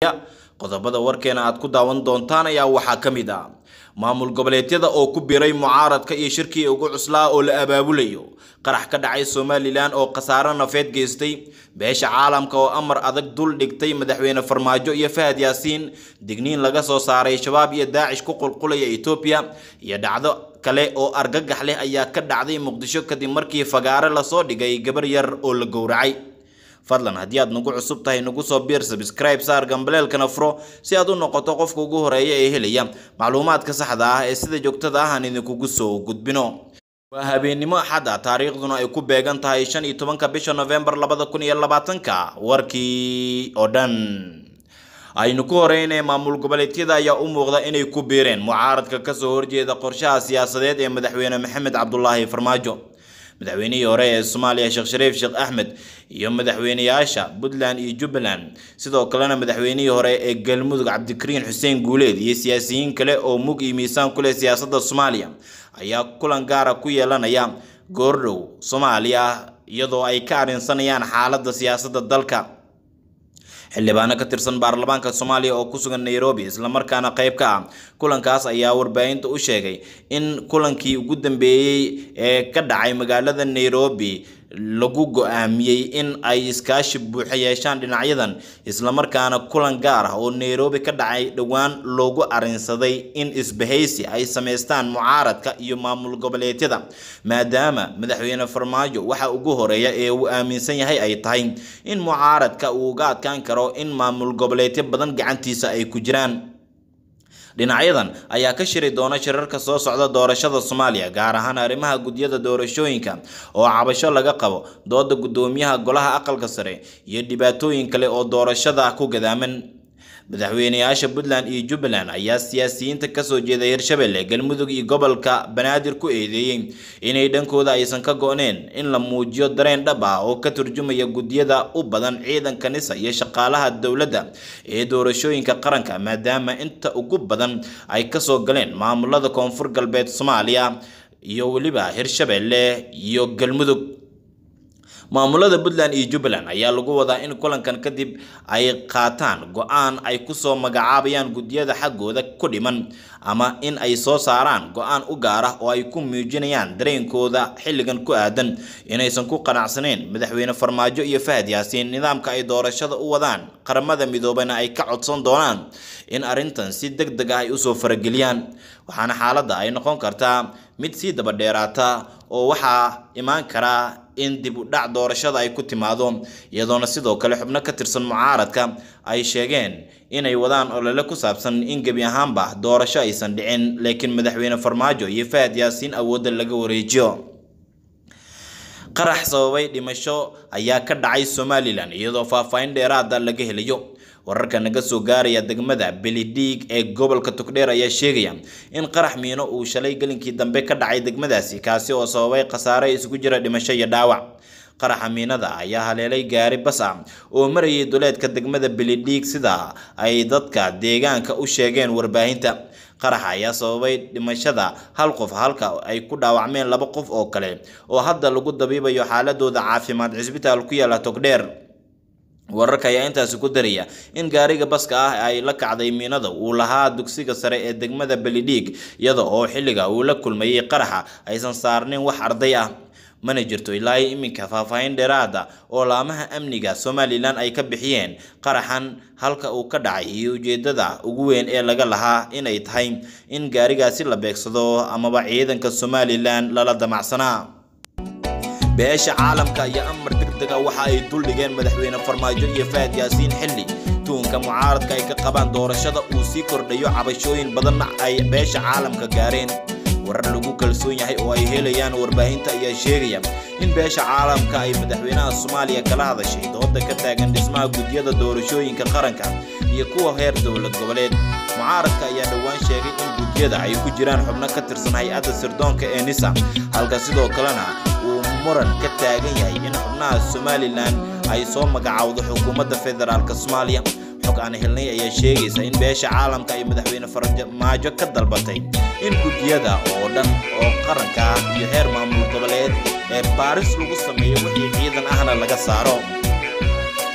qodobada warkeena aad ku daawan doontaan ayaa waxaa ka mid ah maamul goboleedyada oo ku biray mucaaradka iyo shirkii ugu cuslaa oo la abaabulayo qarax ka dhacay somalilan oo khasaaro nafeed geystay beesha caalamka oo amar adag dul dhigtay madaxweyne farmaajo iyo fahad yaasiin digniin laga soo saaray shabaab iyo daacish ku qulqulaya etoobiya iyo dhacdo kale oo argagax leh ayaa ka dhacday muqdisho kadib markii fagaare lasoo dhigay gabar yar oo la gowracay fadlan haddii aad nagu cusub tahay nagu soo biir sabscribe saar gambaleelkana furo si aad u noqoto qofka ugu horeeya ee helaya macluumaadka saxda ah ee sida joogtada ah aan idinkugu soo gudbino waa habeennimo axadda taariikhduna ay ku beegan tahay shan iyo tobanka bisha novembar labada kun iyo labaatanka warkii oo dhan aynu ku horeynay maamul goboleedyada ayaa u muuqda inay ku biireen mucaaradka kasoo horjeeda qorshaha siyaasadeed ee madaxweyne maxamed cabdulaahi farmaajo madaxweynihii hore ee soomaaliya sheekh shariif sheekh axmed iyo madaxweyneyaasha puntland iyo jubbaland sidoo kalena madaxweynihii hore ee galmudug cabdikariin xuseen guuleed iyo siyaasiyiin kale oo mug iyo miisaan ku leh siyaasadda soomaaliya ayaa kulan gaara ku yeelanaya goordhow soomaaliya iyadoo ay ka arrinsanayaan xaaladda siyaasadda dalka xildhibaano ka tirsan baarlamaanka soomaaliya oo ku sugan nairobi islamarkaana qayb ka ah kulankaas ayaa warbaahinta u sheegay in kulankii ugu dambeeyey ee ka dhacay magaalada nairobi lagu go-aamiyey in ay iskaashi buuxa yeeshaan dhinacyadan islamarkaana kulan gaar ah oo nairobi ka dhacay dhowaan loogu arrinsaday in isbahaysi ay sameystaan mucaaradka iyo maamul goboleedyada maadaama madaxweyne farmaajo waxa ugu horeeya ee uu aaminsan yahay ay tahay in mucaaradka uu uga adkaan karo in maamul goboleedyo badan gacantiisa ay ku jiraan dhinacyadan ayaa ka shiri doona shirarka soo socda doorashada soomaaliya gaar ahaan arrimaha gudyada doorashooyinka oo cabasho laga qabo dooda guddoomiyaha golaha aqalka sare iyo dhibaatooyin kale oo doorashada ku gadaaman madaxweyneyaasha puntland iyo jubbaland ayaa siyaasiyiinta kasoo jeeda hirshabelle galmudug iyo gobolka banaadir ku eedeeyey inay dhankooda aysan ka go-neen in la muujiyo dareen dhab ah oo ka turjumaya gudyada u badan ciidanka nisa iyo shaqaalaha dowladda ee doorashooyinka qaranka maadaama inta ugu badan ay kasoo galeen maamulada koonfur galbeed soomaaliya iyo weliba hirshabelle iyo galmudug maamulada puntland iyo jubbaland ayaa lagu wadaa in kulankan kadib ay qaataan go-aan ay kusoo magacaabayaan gudyada xaggooda ku dhiman ama in ay soo saaraan go-aan u gaar ah oo ay ku muujinayaan dareenkooda xilligan ku aadan inaysan ku qanacsaneyn madaxweyne farmaajo iyo fahad yaasiin nidaamka ay doorashada u wadaan qaramada midoobana ay ka codsan doonaan in arrintan si deg deg ah ay usoo farageliyaan waxaana xaaladda ay noqon kartaa mid sii daba dheeraata oo waxaa imaan karaa in dib u dhac doorashada ay ku timaado iyadoona sidoo kale xubno ka tirsan mucaaradka ay sheegeen inay wadaan olole ku saabsan in gebi ahaanba doorasho aysan dhicin laakiin madaxweyne farmaajo iyo fahad yaasiin awoodda laga wareejiyo qarax sababay dhimasho ayaa ka dhacay somalilan iyadoo faahfaahin dheeraada laga helayo wararka naga soo gaaraya degmada belidhiig ee gobolka togdheer ayaa sheegaya in qarax miino uu shalay gelinkii dambe ka dhacay degmadaasi kaasi oo sababay khasaare isugu jira dhimasho iyo dhaawac qaraxa miinada ayaa haleelay gaari bas ah oo marayay duleedka degmada belidhiig sida ay dadka deegaanka u sheegeen warbaahinta qaraxa ayaa sababay dhimashada hal qof halka ay ku dhaawacmeen laba qof oo kale oo hadda lagu dabiibayo xaaladooda caafimaad cisbitaal ku yaala togdheer wararka ayaa intaasi ku daraya in gaariga baska ah ay la kacday miinada uu lahaa dugsiga sare ee degmada belidhiig iyada oo xilliga uu la kulmayay qaraxa aysan saarnin wax arday ah mana jirto ilaa iminka faahfaahin dheeraada oo laamaha amniga somalilan ay ka bixiyeen qaraxan halka uu ka dhacay iyo ujeedada ugu weyn ee laga lahaa inay tahay in gaarigaasi la beegsado amaba ciidanka somalilan lala damacsanaa beesha caalamka iyo amar degdega waxa ay duldhigeen madaxweyne farmaajo iyo fahad yaasiin xilli tuunka mucaaradka ay ka qabaan doorashada uu sii kordhayo cabashooyin badanna ay beesha caalamka gaareen warar lagu kalsoon yahay oo ay helayaan warbaahinta ayaa sheegaya in beesha caalamka ay madaxweynaha soomaaliya kala hadashay dooda ka taagan dhismaha gudyada doorashooyinka qaranka iyo kuwa heer dowlad goboleed mucaaradka ayaa dhowaan sheegay in gudyada ay ku jiraan xubno ka tirsan hay-adda sirdoonka ee nisa halka sidoo kalena uu muran ka taagan yahay in xubnaha somalilan ay soo magacowdo xukuumadda federaalk soomaaliya xog aan helnay ayaa sheegaysa in beesha caalamka ay madaxweyne farmaajo ka dalbatay in guddiyada oo dhan oo qaranka ah iyo heer maamul goboleed ee baaris lagu sameeyo wixii ciidan ahna laga saaro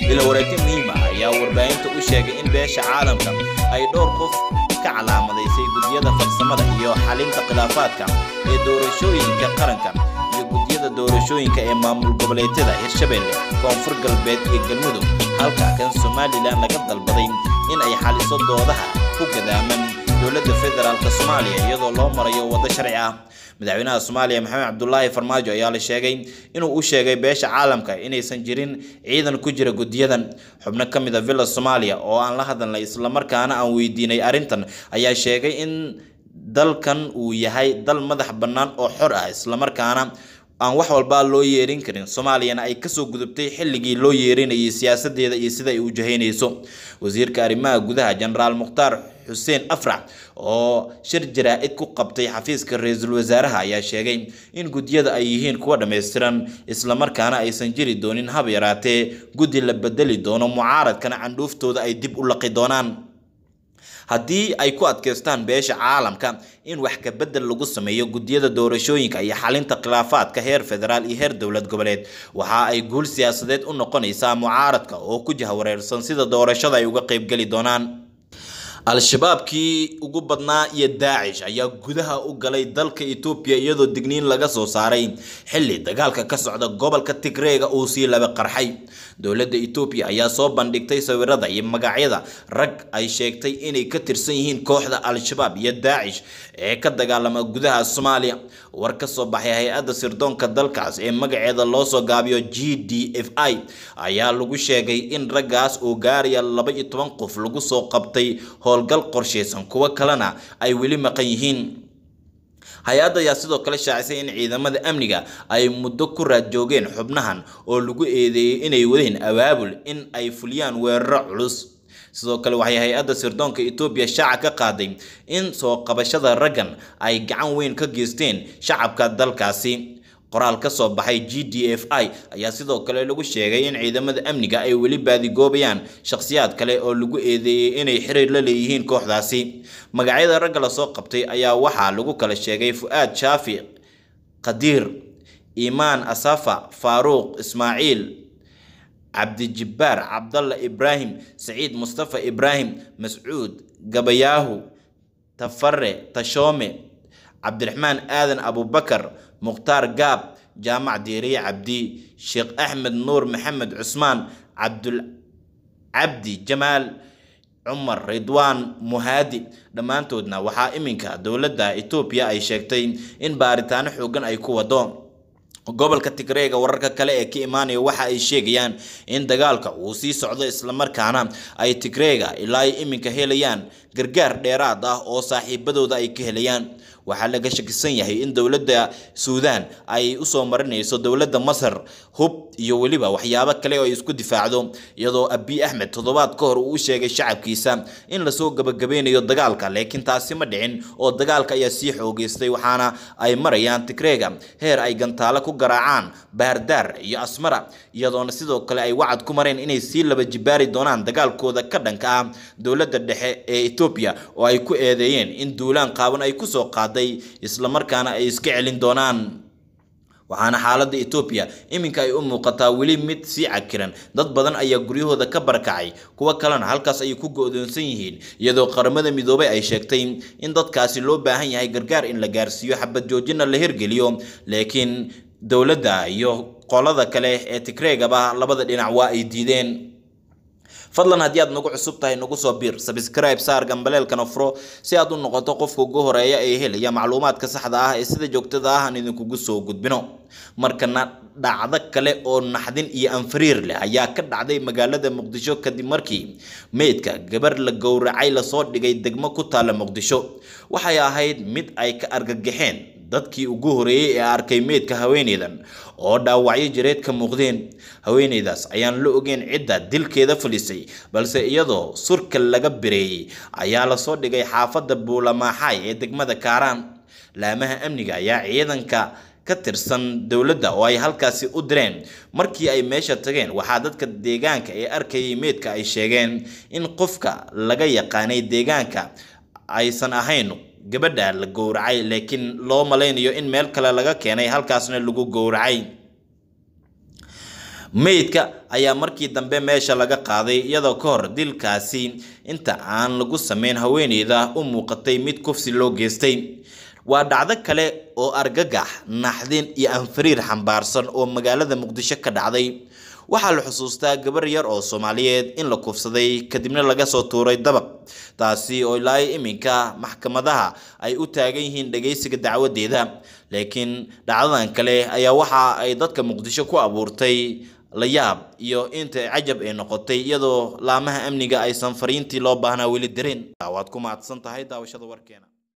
ila wareegti muhiim ah ayaa warbaahinta u sheegay in beesha caalamka ay dhowr qof ka calaamadaysay guddiyada farsamada iyo xalinta khilaafaadka ee doorashooyinka qaranka iyo guddiyada doorashooyinka ee maamul goboleedyada hirshabelle koonfur galbeed iyo galmudug halka kan somalilan laga dalbaday in ay xaliso doodaha ku gadaaman dowladda federaalk soomaaliya iyadoo loo marayo waddo sharci ah madaxweynaha soomaaliya maxamed cabdulaahi farmaajo ayaa la sheegay inuu u sheegay beesha caalamka inaysan jirin ciidan ku jira guddiyadan xubno ka mid a villa soomaaliya oo aan la hadalnay islamarkaana aan weydiinay arrintan ayaa sheegay in dalkan uu yahay dal madax bannaan oo xor ah islamarkaana aan wax walbaa loo yeerin karin soomaaliyana ay kasoo gudubtay xilligii loo yeerinayay siyaasadeeda iyo sida ay u jahaynayso wasiirka arrimaha gudaha jenaraal mukhtaar xuseen afrax oo shir jaraa-id ku qabtay xafiiska ra-iisul wasaaraha ayaa sheegay in guddiyada ay yihiin kuwa dhammaystiran islamarkaana aysan jiri doonin hab yaraatee guddi la bedeli doono mucaaradkana candhuuftooda ay dib u laqi doonaan haddii ay ku adkaystaan beesha caalamka in wax ka bedel lagu sameeyo guddiyada doorashooyinka iyo xalinta khilaafaadka heer federaal iyo heer dowlad goboleed waxa ay guul siyaasadeed u noqonaysaa mucaaradka oo ku jahwareersan sida doorashada ay uga qaybgeli doonaan al-shabaabkii ugu badnaa iyo daacish ayaa gudaha u galay dalka etoobiya iyadoo digniin laga soo saaray xilli dagaalka ka socda gobolka tigreega uu sii laba qarxay dowladda etoobiya ayaa soo bandhigtay sawirada iyo magacyada rag ay sheegtay inay ka tirsan yihiin kooxda al-shabaab iyo daacish ee ka dagaalama gudaha soomaaliya war ka soo baxay hay-adda sirdoonka dalkaas ee magaceeda loo soo gaabiyo g d f i ayaa lagu sheegay in raggaas oo gaaraya laba iyo toban qof lagu soo qabtay howlgal qorshaysan kuwo kalena ay weli maqan yihiin hay-adda ayaa sidoo kale shaacisay in ciidamada amniga ay muddo ku raad joogeen xubnahan oo lagu eedeeyey inay wadeen abaabul in ay fuliyaan weeraro culus sidoo kale waxay hay-adda sirdoonka etoobiya shaaca ka qaaday in soo qabashada raggan ay gacan weyn ka geysteen shacabka dalkaasi qoraal ka soo baxay g d f i ayaa sidoo kale lagu sheegay in ciidamada amniga ay weli baadigoobayaan shakhsiyaad kale oo lagu eedeeyey inay xiriir la leeyihiin kooxdaasi magacyada ragga lasoo qabtay ayaa waxaa lagu kala sheegay fu-aad shaafi qadiir iimaan asafa faaruuq ismaaciil cabdijibbaar cabdalla ibraahim saciid mustafa ibraahim mascuud gabayaahu tafare tashoome cabdiraxmaan aadan abubakar mukhtaar gaab jaamac diiriye cabdi sheekh axmed nuur maxamed cusmaan cabdul cabdi jamaal cumar ridwaan muhaadi dhammaantoodna waxaa iminka dowladda etoobiya ay sheegtay in baaritaano xoogan ay ku wado gobolka tigreega wararka kale ee ka imaanaya waxa ay sheegayaan in dagaalka uu sii socdo islamarkaana ay tigreega ilaa ay iminka helayaan gargaar dheeraad ah oo saaxiibadooda ay ka helayaan waxaa laga shakisan yahay in dowladda suudaan ay usoo marinayso dowladda masar hub iyo weliba waxyaabo kale oo ay isku difaacdo iyadoo abiy axmed toddobaad ka hor uu u sheegay shacabkiisa in lasoo gabagabeynayo dagaalka laakiin taasi ma dhicin oo dagaalka ayaa sii xoogeystay waxaana ay marayaan tigreega heer ay gantaalo ku garaacaan baardaar iyo asmara iyadoona sidoo kale ay wacad ku mareen inay sii laba jibaari doonaan dagaalkooda ka dhanka ah dowladda dhexe ee etoobiya oo ay ku eedeeyeen in duulaan qaaban ay kusoo qaaday islamarkaana ay iska celin doonaan waxaana xaaladda etoobiya iminka ay u muuqataa weli mid sii cakiran dad badan ayaa guryahooda ka barakacay kuwo kalena halkaas ayay ku go-doonsan yihiin iyadoo qaramada midoobay ay sheegtay in dadkaasi loo baahan yahay gargaar in la gaarsiiyo xabad joojina la hirgeliyo laakiin dowladda iyo qolada kale ee tigreegaba labada dhinac waa ay diideen fadlan haddii aad nagu cusub tahay nagu soo biir sabscribe saar gambaleelkana furo si aad u noqoto qofka ugu horeeya ee helaya macluumaadka saxda ah ee sida joogtada ah aan idinkugu soo gudbino markana dhacdo kale oo naxdin iyo anfariir leh ayaa ka dhacday magaalada muqdisho kadib markii meydka gabar la gowracay lasoo dhigay degmo ku taalla muqdisho waxay ahayd mid ay ka argagaxeen dadkii ugu horeeyey ee arkay meydka haweeneydan oo dhaawacyo jireed ka muuqdeen haweeneydaas ayaan la ogeyn cidda dilkeeda fadhisay balse iyadoo surka laga bireeyey ayaa lasoo dhigay xaafadda buulamaaxaay ee degmada kaaraan laamaha amniga ayaa ciidanka ka tirsan dowladda oo ay halkaasi u direen markii ay meesha tageen waxaa dadka deegaanka ee arkayay meydka ay sheegeen in qofka laga yaqaanay deegaanka aysan ahayn gabadha la gowracay laakiin loo malaynayo in meel kale laga keenay halkaasna lagu gowracay meydka ayaa markii dambe meesha laga qaaday iyadoo ka hor dilkaasi inta aan lagu sameyn haweeneyda u muuqatay mid kufsi loo geystay waa dhacdo kale oo argagax naxdin iyo anfariir xambaarsan oo magaalada muqdisho ka dhacday waxaa la xusuustaa gabar yar oo soomaaliyeed in la kufsaday kadibna laga soo tuuray dabaq taasi oo ilaa iminka maxkamadaha ay u taagan yihiin dhageysiga dacwadeeda laakiin dhacdadan kale ayaa waxa ay dadka muqdisho ku abuurtay la yaab iyo inta cajab ay noqotay iyadoo laamaha amniga aysan fariintii loo baahnaa weli dareen waad ku mahadsan tahay daawashada warkeena